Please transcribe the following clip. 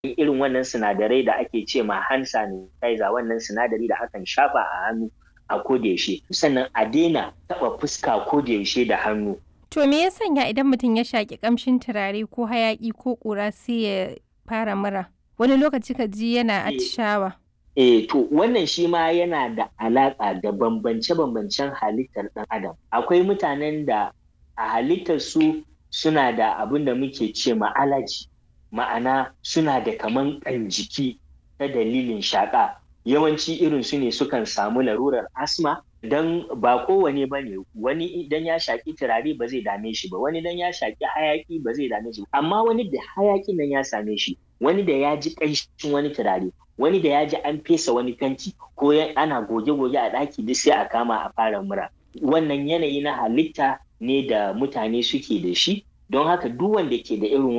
irin wannan sinadarai da ake ce ma hand sanitizer wannan sinadari da akan shafa a hannu a kodayaushe sannan a daina taɓa fuska kodayaushe da hannu To me ya sanya idan mutum ya shaƙi ƙamshin turare ko hayaƙi ko ƙura sai ya fara mura? Wani lokaci ka ji yana atishawa. Eh to wannan shi ma yana da alaƙa da bambance-bambancen halittar ɗan adam. Akwai mutanen da a halittar su suna da abin da muke ce ma allergy ma'ana suna da kaman ƙan jiki ta dalilin shaƙa yawanci irin su ne sukan samu larurar asma don ba kowane ba ne wani idan ya shaƙi turare ba zai dame shi ba wani dan ya shaƙi hayaƙi ba zai dame shi amma wani da hayaƙin nan ya same shi wani da ya ji ƙanshin wani turare wani da ya ji an fesa wani fenti ko ana goge-goge a ɗaki duk sai a kama a fara mura wannan yanayi na halitta ne da mutane suke da shi don haka duk wanda ke da irin